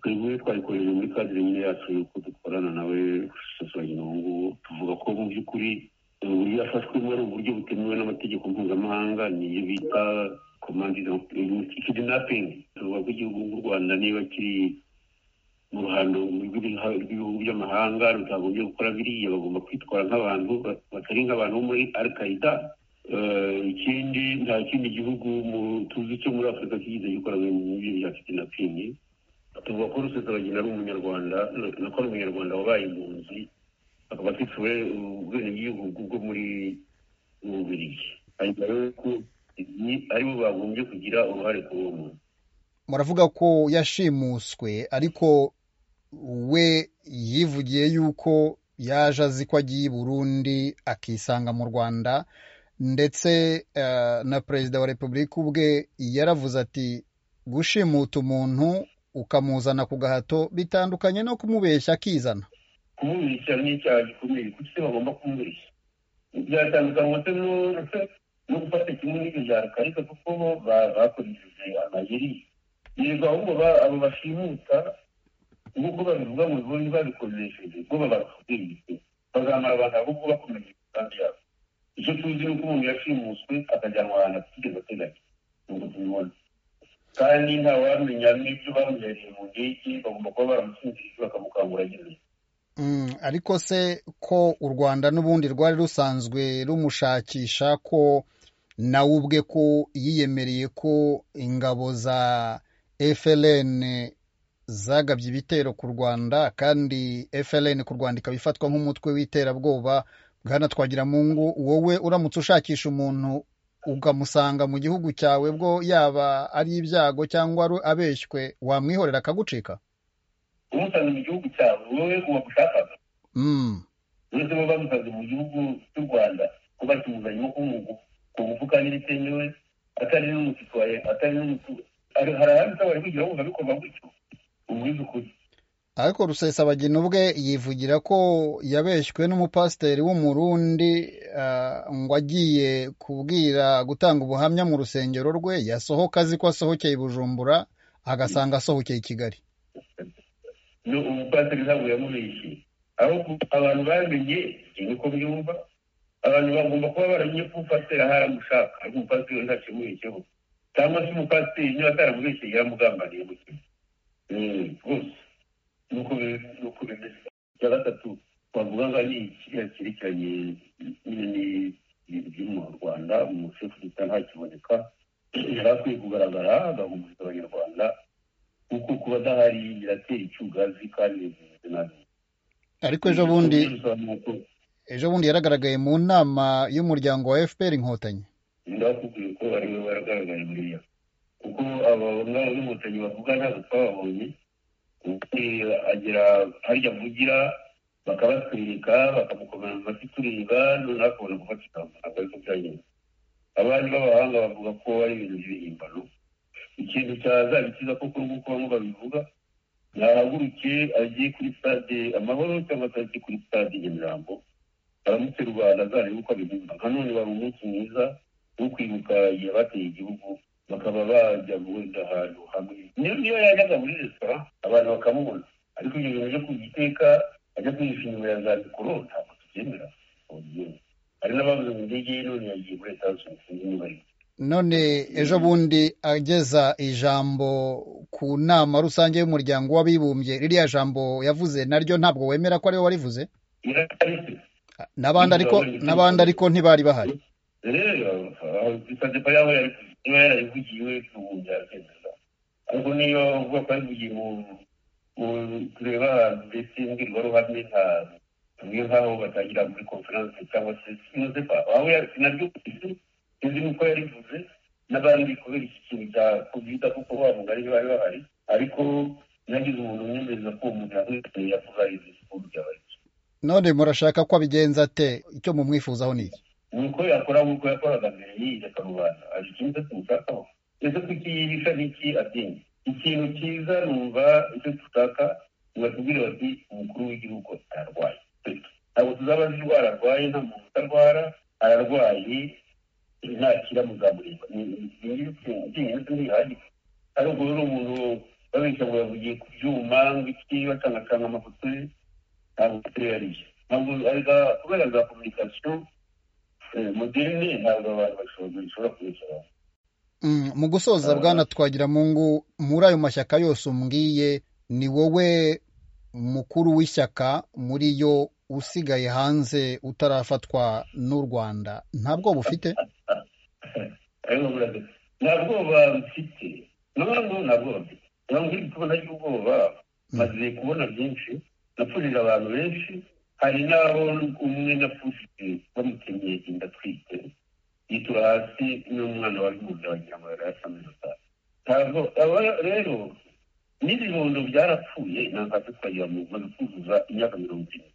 twebwe twabikoreje muri kadire yacu yuko dukorana nawe gusuzanya irungu tuvuga ko mu by'ukuri uburyo yafashwemo ari uburyo butemewe n'amategeko mpuzamahanga niyo bita komandi kidinapingi tuvuga ko igihugu nk'u rwanda niba kiri mu ruhando rw'ibihugu by'amahanga rutagombye gukora biriya bagomba kwitwara nk'abantu batari nk'abantu bo muri alkaida ikindi nta kindi gihugu tuzi cyo muri afurika kigeze gikora ibintu bya kidinapingi tuvuga ko rusesabagina ari umunyarwanda nako ari umunyarwanda wabaye impunzi akaba afite ubwenegihugu bwo muri ububirigi hanyuma rero ko aribo bagombye kugira uruhare kuri uwo muntu muravuga ko yashimuswe ariko we yivugiye yuko yaje azi ko agiye i burundi akisanga mu rwanda ndetse na perezida wa repubulika ubwe yaravuze ati gushimuta umuntu ukamuzana ku gahato bitandukanye no kumubeshya akizana kumubeshya ni icyaha gikomeye kuko se bagomba kumubeshya byatandukanywa se no gufata kimwe n'ibyo byaro ariko kuko bo bakoresheje amayeri yego ahubwo abo bashimuta nk'uko babivuga mu bibundi babikoresheje ubwo babakubwiye bazamara abantu ahubwo bakomeje imigambi yabo icyo tuzi ni uko umuntu yashimuswe akajyanwa ahantu atigeze ateganya nubwo tubibona kandi ntawamenya n'ibyo bamuhereye mu ndege bagomba kuba baramusinzirije bakamukangura nyine ariko se ko u rwanda n'ubundi rwari rusanzwe rumushakisha ko nawe ubwe ko yiyemereye ko ingabo za FLN zagabye ibitero ku rwanda kandi FLN ku rwanda ikaba ifatwa nk'umutwe w'iterabwoba bwana twagiramungu wowe uramutse ushakisha umuntu ukamusanga mu gihugu cyawe bwo yaba ari ibyago cyangwa abeshywe wamwihorera akagucika umusanga mu gihugu cyawe wowe wagushakaga uretse bo bamusanze mu gihugu cy'u rwanda kuba kimuzanyemo ku mufuka n'ibitemewe atari n'umusitwaye atari n'umutuwe hari ahandi bari kugira ngo babikorwa gutyo ubwiza ukuri ariko rusesabagina ubwe yivugira ko yabeshywe n'umupasiteri w'umurundi ngo agiye kubwira gutanga ubuhamya mu rusengero rwe yasohoka azi ko asohokeye i bujumbura agasanga asohokeye i kigali umupasiteri ntabwo yamubeshye ahubwo abantu bamenye niko byumva abantu bagomba kuba baramenye ko umupasiteri ahari amushaka ariko umupasiteri ntakimubeshyeho cyangwa se umupasiteri niba ataramubeshye yaramugambaniye mu kintu rwose nuko nuko bimeze icya gatatu twavuga ngo ni ikiriya cyerekeranye n'ibintu biri mu rwanda umushoferi gita ntakiboneka yari akwiye kugaragara agahumuriza abanyarwanda kuko kuba adahari biratera icyugazi kandi bimeze nabi ariko ejo bundi ejo bundi yaragaragaye mu nama y'umuryango wa fpr inkotanyi ndakubwiye ko ari we waragaragaye buriya kuko aba ngabo b'inkotanyi bavuga ntabwo twababonye agera harya avugira bakabatwereka bakamukomera mu matwi tureba noneho akabona gufata ijambo ntabwo ariko byagenda abandi b'abahanga bavuga ko ari ibintu by'ibihimbano ikintu cyazabikiza koko nk'uko bamwe babivuga yahaguruke agiye kuri stade amahoro cyangwa se agiye kuri stade nyamirambo aramutse rwanda azarebe uko abihimba nka none wari umunsi mwiza wo kwibuka igihe bateye igihugu bakaba bajya guhurira ahantu hamwe niyo yajyaga muri resitora abantu bakamubona ariko ibyo bintu byo kugiteka ajya kwihisha inyuma ya za mikoro ntabwo tubyemera hari n'ababuze mu ndege none yagiye muri leta zunze ubumwe none ejo bundi ageza ijambo ku nama rusange y'umuryango w'abibumbye ririya jambo yavuze naryo ntabwo wemera ko ariwe warivuze n'abandi ariko n'abandi ariko ntibari bahari rero isadepa yaho niba yarabivugiwe ubu byakemeza ariko niyo uvuga ko yabivugiye mu tureba ahantu mbese imbwirwaruhame nta tumwe nk'aho batangira muri konferanse cyangwa se sinozepa aho naryo sinzi nuko yarivuze n'abandi kubera iki kintu cya kovide kuko wa mugari bari bahari ariko nagize umuntu umwemereza ko uwo muntu yahuye yavuga izi siporo byabaye none murashaka ko abigenza ate icyo mumwifuzaho ni iki nuko yakora nk'uko yakoraga mbere y'iyi karubanda hari ikindi tumushakaho ese kuki yibisha n'iki atinda ikintu cyiza numva icyo dushaka batubwire bati umukuru w'igihugu ararwaye ntabwo tuzaba azi indwara arwaye nta muntu utarwara ararwaye ntakira muzamureba ni ingingimbi ntihagije ariko rero umuntu babeshya ngo yavugiye ku byuma ngo iki bakanakanga amafoto ye ntabwo tuyariye ntabwo kubera za kominikasiyo moderne ntabwo abantu bashobora kubeshya abantu mu gusoza bwana twagira mungu muri ayo mashyaka yose umbwiye ni wowe mukuru w'ishyaka muri yo usigaye hanze utarafatwa n'u rwanda nta bwoba ufite nta bwoba mfite n'abantu nta bwoba mfite ntabwo uri kubona y'ubwoba maze kubona byinshi napfurira abantu benshi hari n'abo umwe napfushije bamutemye inda atwite yitura hasi n'umwana wari umugabo wagira ngo yari asamye ntabwo rero n'ibibondo byarapfuye ntabwo twagira ngo baze kuzuza imyaka mirongo ine